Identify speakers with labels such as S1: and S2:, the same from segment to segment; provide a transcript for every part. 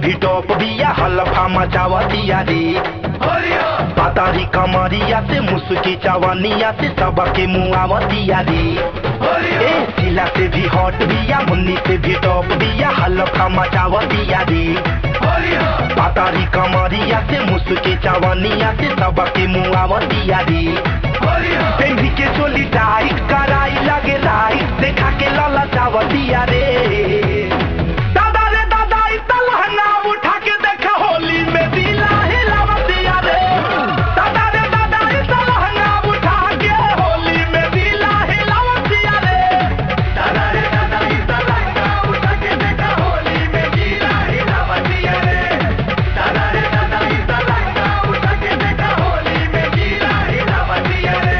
S1: भी टॉप बिया हलफा मचावतिया रे पातारी कमरिया से मुस्की चवनिया से सबके मुआवतिया रे ए सिला से भी हॉट बिया मुन्नी से भी टॉप बिया हलफा मचावतिया रे पातारी कमरिया से मुस्की चवनिया से सबके मुआवतिया रे पेंधी के चोली टाइट कराई लगे लाइट देखा के लाला चावतिया रे दादा रे दादा ई तलहंगा उठा के देखा होली में दिला हिलावतिया रे दादा रे दादा ई तलहंगा उठा के होली में दिला हिलावतिया रे दादा रे दादा ई तलहंगा उठा के देखा होली में दिला हिलावतिया रे दादा रे दादा ई तलहंगा उठा के देखा होली में दिला हिलावतिया रे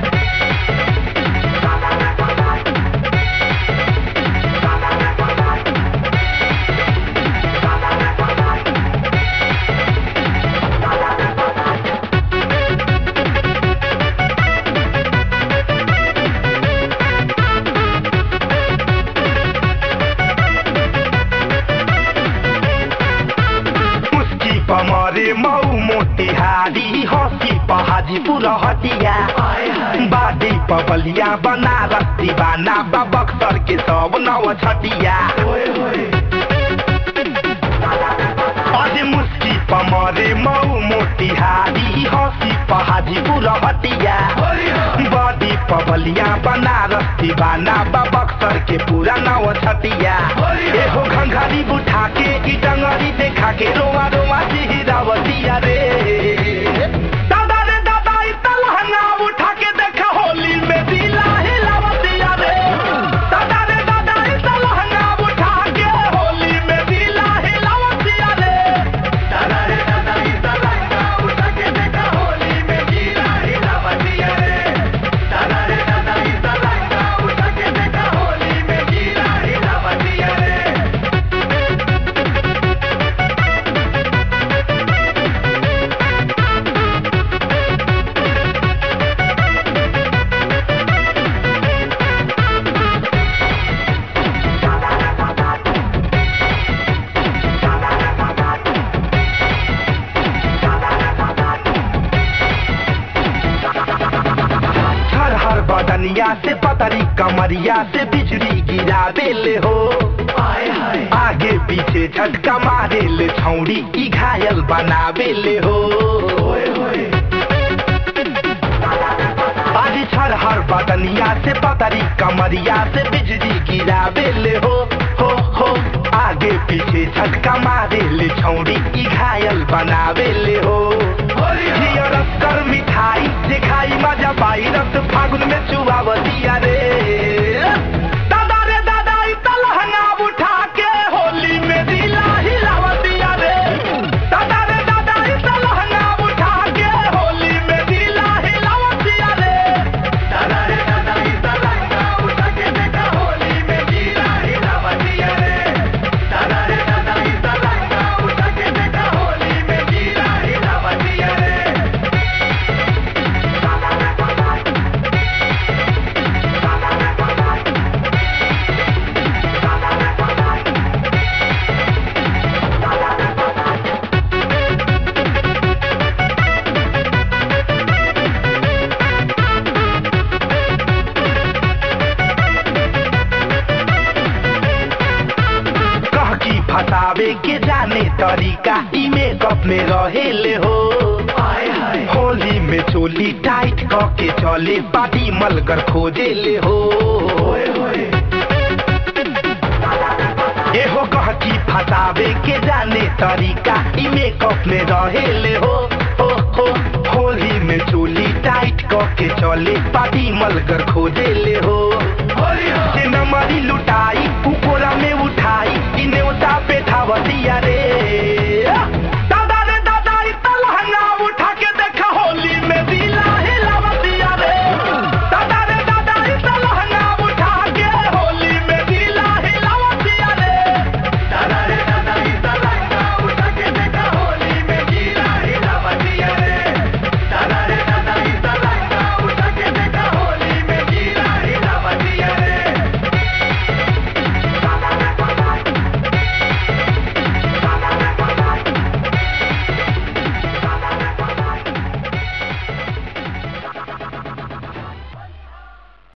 S1: मुस्की पमरे मऊ मोतिहारी हसी पहाजीपुर हटिया बाडी पबलिया बनारस दीवाना बा बक्सर के सब नव छटिया अरे मुस्की पमरे मऊ मोतिहारी हसी पहाजीपुर हटिया बाडी पबलिया बनारस दीवाना बा बक्सर के पूरा नव छटिया एहो घंघरी बुठा के की डंगरी देखा के रोवा रोवा सिहिरावतिया रे दादा रे दादा ई तलहंगा उठा के देखा होली में दिला हिलावतिया रे दादा रे दादा ई तलहंगा उठा के होली में दिला हिलावतिया रे दादा रे दादा ई तलहंगा उठा के देखा होली में दिला हिलावतिया रे दादा रे दादा ई तलहंगा उठा के देखा होली में दिला हिलावतिया रे हर हर बदनिया से पतरी कमरिया से बिजली गिरा बेले हो आगे पीछे झटका मारे ले छौड़ी की घायल बना बेले हो आज छर हर बदनिया से पतरी कमरिया से बिजली गिरा बेले हो हो हो आगे पीछे झटका मारे ले छौड़ी की घायल बना बेले हो जिया रस कर मिठाई जे खाई मजा पाई रस फागुन में चुआवतिया रे दादा रे दादा ई तलहंगा उठा के होली में दिला हिलावतिया रे दादा रे दादा ई तलहंगा उठा के होली में दिला हिलावतिया रे दादा रे दादा ई तलहंगा उठा के देखा होली में दिला हिलावतिया रे दादा रे दादा ई तलहंगा उठा के देखा होली में दिला हिलावतिया रे कह की फसावे के जाने तरीका ई मेकअप में रहेले हो होली में चोली टाइट क के चले पाटी मलकर खोजे ले हो एहो कह की फसावे के जाने तरीका ई मेकअप में रहेले हो हो हो होली में चोली टाइट क के चले पाटी मलकर खोजे ले हो से नमरी लुटाई